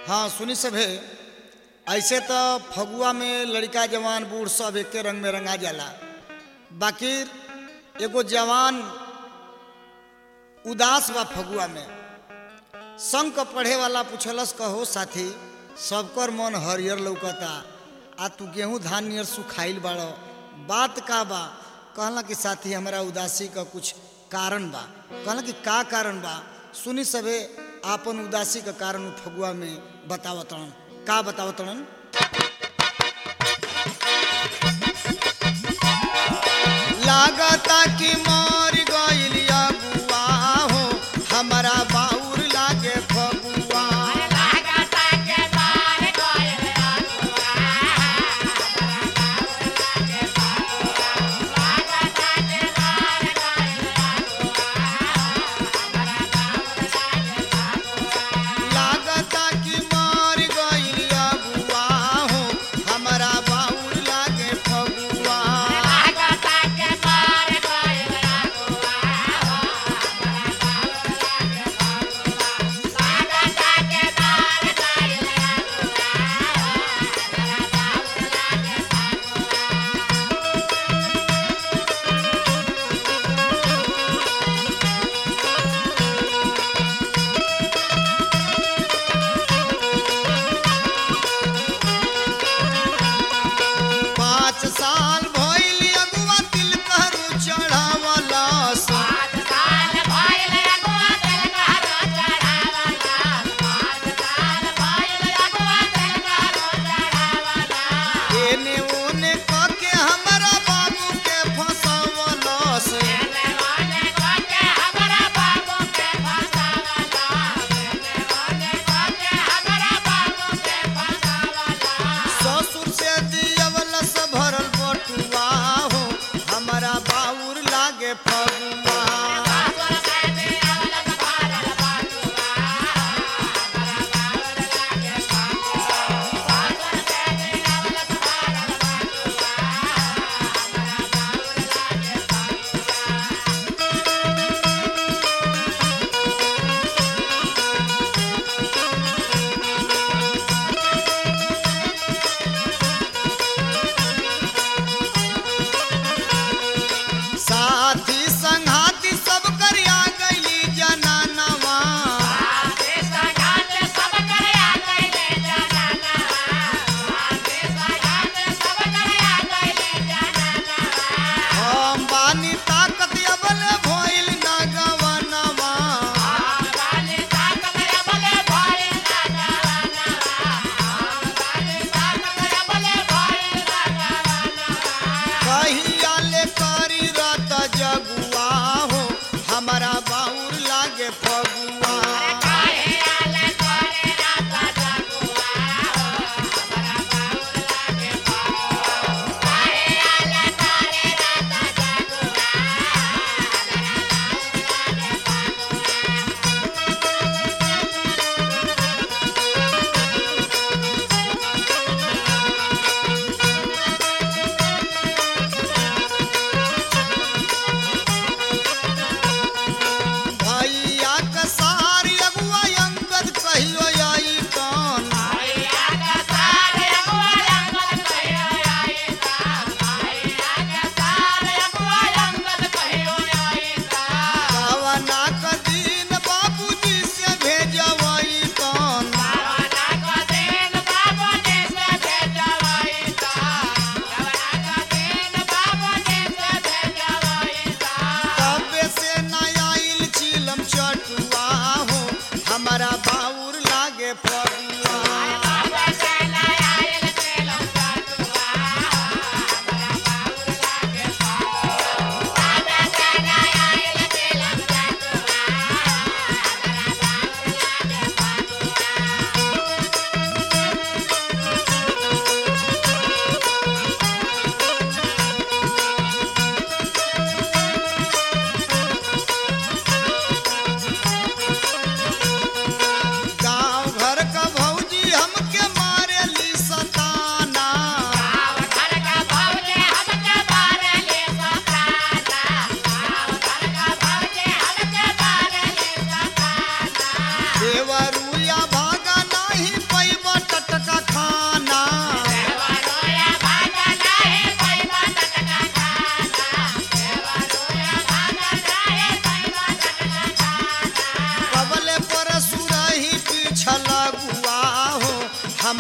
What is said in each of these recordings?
हाँ सुनी सभे ऐसे तो फगुआ में लड़का जवान बूढ़ सब एके रंग में रंगा जाला बाकी एगो जवान उदास बा फगुआ में संग क पढ़े वाला पूछलस कहो साथी सबकर मन हरियर लौकता आ तू गेहूं धान नियर सुखाइल बाड़ो बात का बा कहला कि साथी हमरा उदासी का कुछ कारण बा कहला कि का कारण बा सुनी सबे आपन उदासी का कारण उ फगुआ में बतावतन का बतावतन लागता कि मर गइल अगुआ हो हमरा बाउर लागे फगुआ लागता कि मर गइल अगुआ हो हमरा बाउर लागे फगुआ पाँच साल भइल अगुआ तिल कहरू चढ़ावलस एने ओने कके हमरा बाबू के फसवलस ससुर से दियवलस भरल बटुआ हो हमरा बाउर लागे फगुआ साथी संघाती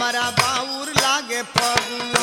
हमारा बाउर लागे फगुआ